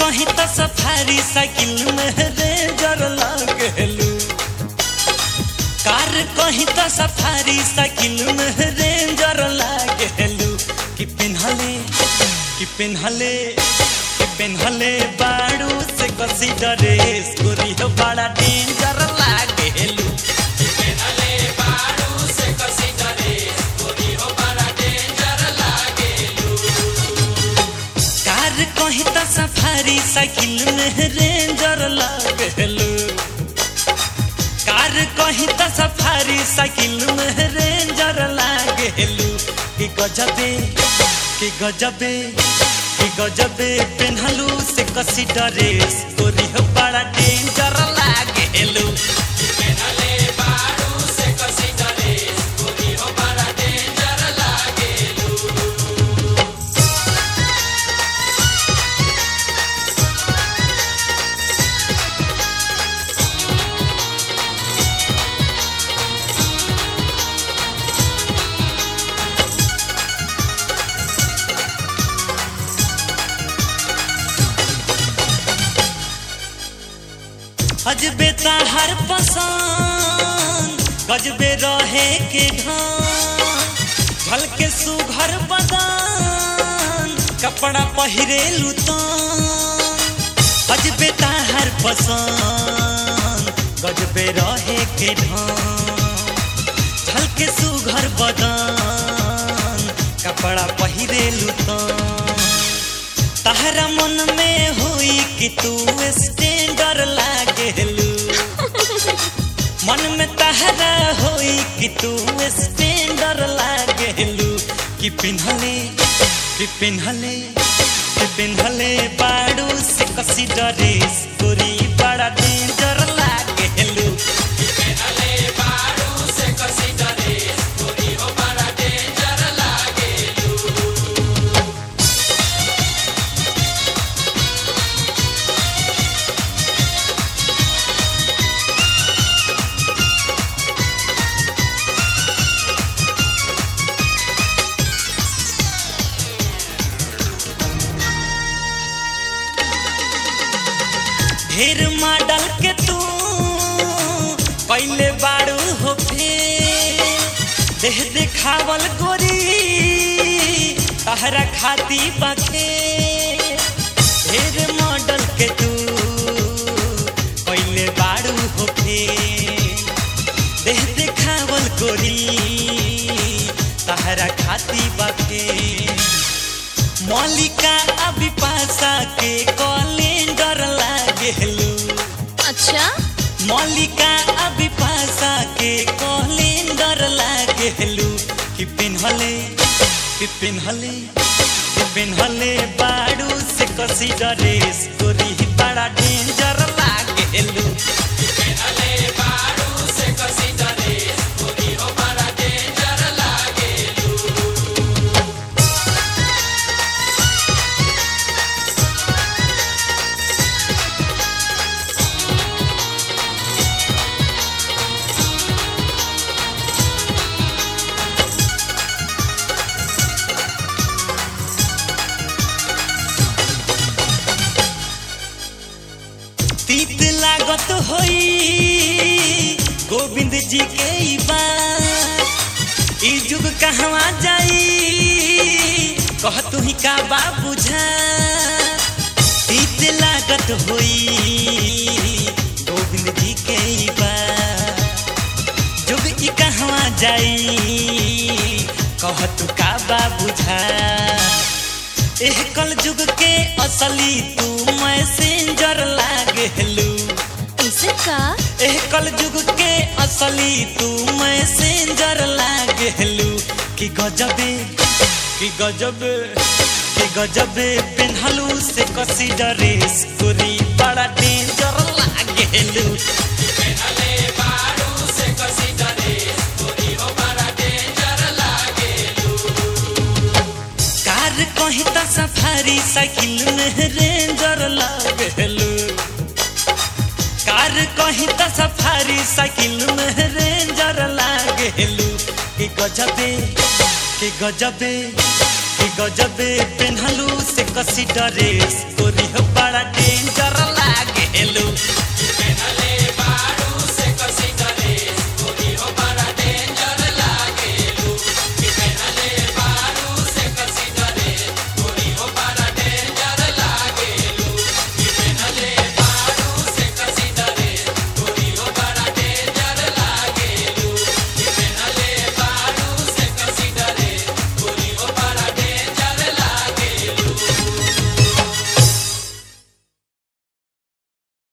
कहीं तो safari cycle में रेंजर लागेलू कार कहीं तो सफारी साइकिल में रेंजर लागेलू कि पिन्हले कि पिन्हले कि पिन्हले बाड़ू से कसी ड्रेस गोरी हो बड़ा डेंजर लागेलू कार कहीं तो सफारी साइकिल में रेंजर लागेलू कार कहीं तो सफारी साइकिल में रेंजर लागेलू कि गजबे कि गजबे कि गजबे पेन्हलू से कसी ड्रेस गोरी हो बड़ा डेंजर लागेलू अजबे हर पसंद गजबे रहे के ढान झल के सुघर बदान कपड़ा पहिरे लुतान अजबे हर पसंद गजबे रहे के ढान झल के सुघर बदान कपड़ा पहिरे लुतान तहरा मन में हुई कि तू स्टैंडर लागेलू मन में तहरा हुई कि तू स्टैंडर लागेलू कि पिन्हले कि पिन्हले कि पिन्हले बाड़ू से कसी ड्रेस गोरी बड़ा डेंजर लागेलू ढेर मॉडल के तू पहले बाड़ू हो फेर देह देखावल गोरी तहरा खाती बखे ढेर मॉडल के तू पहले बाड़ू हो फेर देह देखावल गोरी तहरा खाती बखे मौलिका अभिपाषा के कैलेंडर लागेलू अच्छा मौलिका अभिपाषा के कैलेंडर लागेलू कि पिन्हले कि पिन्हले कि पिन्हले बाड़ू से कसी ड्रेस गोरी बड़ा डेंजर लागेलू तीत लागत होई गोविंद जी के ई बात ई जुग कहवा जाई कह तू ही का बा बुझा तीत लागत होई गोविंद जी के ई बात जुग ई कहवा जाई कह तू का बा बुझा एह कल जुग के असली तू मैसेंजर लागेलू ऐसे का एह कल जुग के असली तू मैसेंजर लागेलू कि गजबे कि गजबे कि गजबे पेन्हलू से कसी ड्रेस गोरी बड़ा डेंजर लागेलू कार कहीं तो सफारी साइकिल में रेंजर लागेलू कार कहीं तो सफारी साइकिल में रेंजर लागेलू कि गजबे कि गजबे कि गजबे पेन्हलू से कसी डरेस तोरी हो बड़ा डेंजर लागे